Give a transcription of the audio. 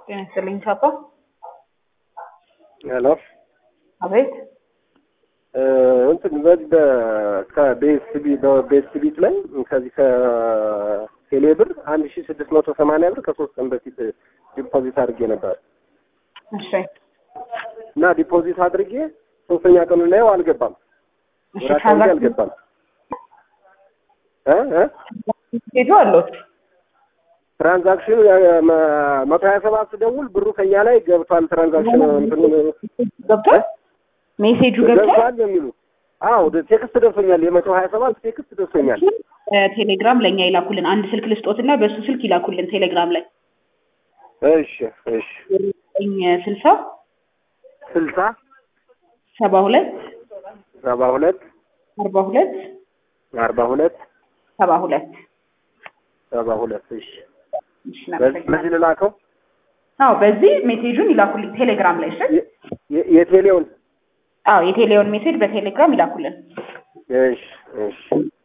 ጤና ይስጥልኝ ቻፓ። ሄሎ አቤት እንትን በዚህ ከቤስቢ በቤስቢት ላይ ከዚህ ከቴሌብር አንድ ሺ ስድስት መቶ ሰማንያ ብር ከሶስት ቀን በፊት ዲፖዚት አድርጌ ነበር እሺ እና ዲፖዚት አድርጌ ሶስተኛ ቀኑ ላይ አልገባም እሺ ወደ አካውንቴ አልገባም እ እ ሄዱ አሉት ትራንዛክሽኑ መቶ ሀያ ሰባት ስደውል ብሩ ከኛ ላይ ገብቷል። ትራንዛክሽን እንትኑ ገብቷል ሜሴጁ ገብቷል ገብቷል ነው የሚሉት። አዎ ቴክስት ደርሶኛል። የመቶ ሀያ ሰባት ቴክስት ደርሶኛል። ቴሌግራም ለእኛ ይላኩልን አንድ ስልክ ልስጦትና በእሱ ስልክ ይላኩልን ቴሌግራም ላይ እሺ እሺ ዘጠኝ ስልሳ ስልሳ ሰባ ሁለት ሰባ ሁለት አርባ ሁለት አርባ ሁለት ሰባ ሁለት ሰባ ሁለት እሺ እሺ በዚህ እናመሰግናለን። በዚህ ልላከው አዎ በዚህ ሜሴጁን ይላኩልኝ ቴሌግራም ላይ እሺ የ- የቴሌውን አዎ የቴሌውን ሜሴጅ በቴሌግራም ይላኩልን እሺ እሺ